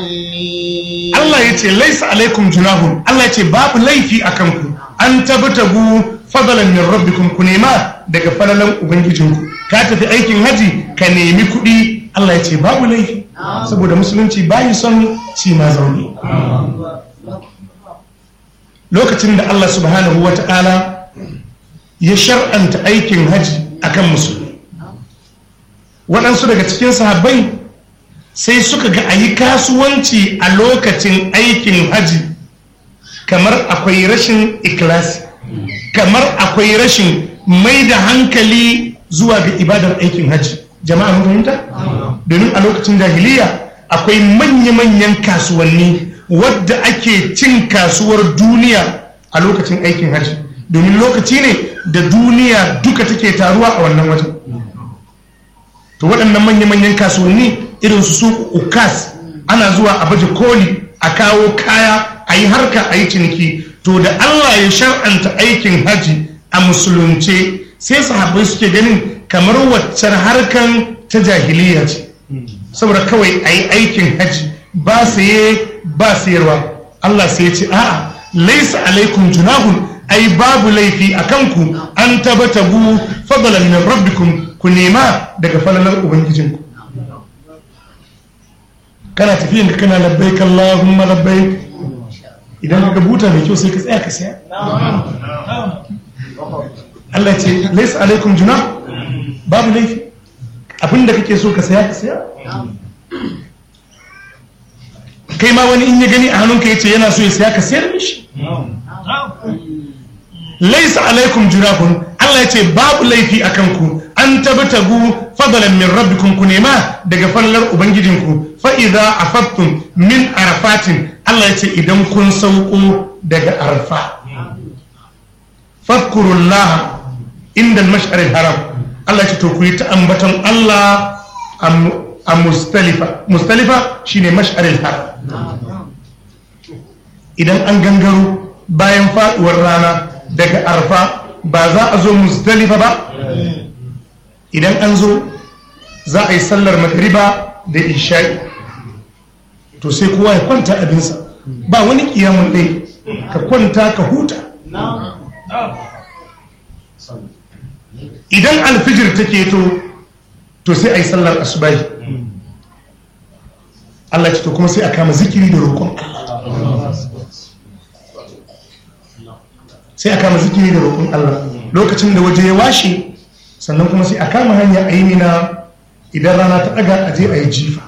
Allah ya ce laisa alaikum junahun Allah ya ce babu laifi a kanku an tabtagu fadalan min rabbikum ku nema daga falalan ubangijinku ka tafi aikin haji ka nemi kuɗi Allah ya ce babu laifi saboda musulunci bayi son ci ma zaune lokacin da Allah subhanahu wata'ala ya shar'anta aikin haji akan musulmi waɗansu daga cikin sahabbai sai suka ga a yi kasuwanci a lokacin aikin haji kamar akwai rashin ikilasi kamar akwai rashin mai da hankali zuwa ga ibadar aikin haji jama'a mun fahimta domin a lokacin jahiliya akwai manya-manyan kasuwanni wadda ake cin kasuwar duniya a lokacin aikin haji domin lokaci ne da duniya duka take taruwa a wannan wajen to waɗannan manya-manyan kasuwanni irin su ukas ana zuwa a baje koli a kawo kaya a yi harka a yi ciniki to da allah ya shar'anta aikin haji a musulunce sai sahabbai suke ganin kamar waccar harkan ta jahiliya ce saboda kawai a yi aikin haji ba saye ba sayarwa allah sai ya ce a'a laisa alaikum junahun ai babu laifi a kanku an tabata bu fadalan min rabbikum ku nema daga falalar ubangijinku kana tafiyan ka kana labbaik Allahumma labbaik idan ka buta mai kyau sai ka tsaya ka saya Allah ce laysa alaikum junah babu laifi abinda kake so ka saya ka saya kai ma wani in ya gani a hannunka yace yana so ya saya ka sayar mishi laysa alaikum junahun Allah ce babu laifi akan ku an tabtagu fadalan min rabbikum ku nema daga fallar ubangijinku fa idza afattum min arafatin Allah ya ce idan kun sauko daga arfa fadkurullaha inda al-mash'ar haram Allah ya ce to ku yi ta ambaton Allah a mustalifa mustalifa shine mash'ar haram idan an gangaro bayan faduwar rana daga arfa ba za a zo mustalifa ba idan an zo za a yi sallar magriba da isha'i to sai kowa ya kwanta abinsa ba wani kiyamun ɗai ka kwanta ka huta idan alfijir ta keto to sai a yi sallar asubai Allah ce to kuma sai a kama zikiri da roƙon sai a kama zikiri da roƙon Allah lokacin da waje ya washe sannan kuma sai a kama hanya a yi mina idan rana ta ɗaga a je a yi jifa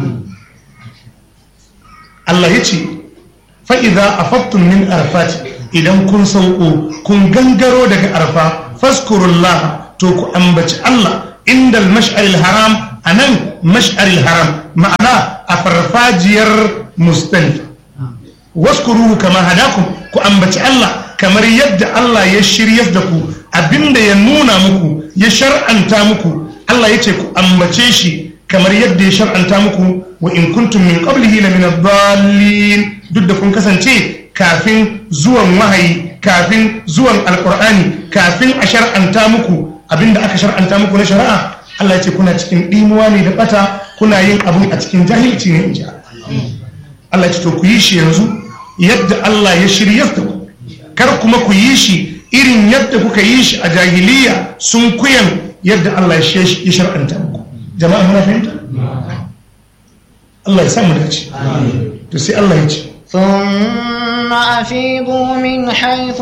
Allah ya ce fa'iza a fattun min arfati idan kun sauko kun gangaro daga arfa faskurullah to ku ambaci Allah inda mash'aril haram a nan mash'aril haram ma'ana a farfajiyar mustalifa waskuruhu kama hadakum ku ambaci Allah kamar yadda Allah ya shirya da ku abinda ya nuna muku ya shar'anta muku Allah ya ce ku ambace shi kamar yadda ya shar'anta muku wa in kuntum min qablihi la min ad-dallin duk da kun kasance kafin zuwan wahayi kafin zuwan alqur'ani kafin a shar'anta muku abinda aka shar'anta muku na shari'a Allah ya ce kuna cikin dimuwa ne da bata kuna yin abun a cikin jahilci ne in ji Allah ya ce to ku yi shi yanzu yadda Allah ya shirya da ku kar kuma ku yi shi irin yadda kuka yi shi a jahiliya sun kuyan yadda Allah ya shar'anta muku jama'a muna fahimta Allah ya samu dace to sai Allah ya ce ثم أفيضوا من حيث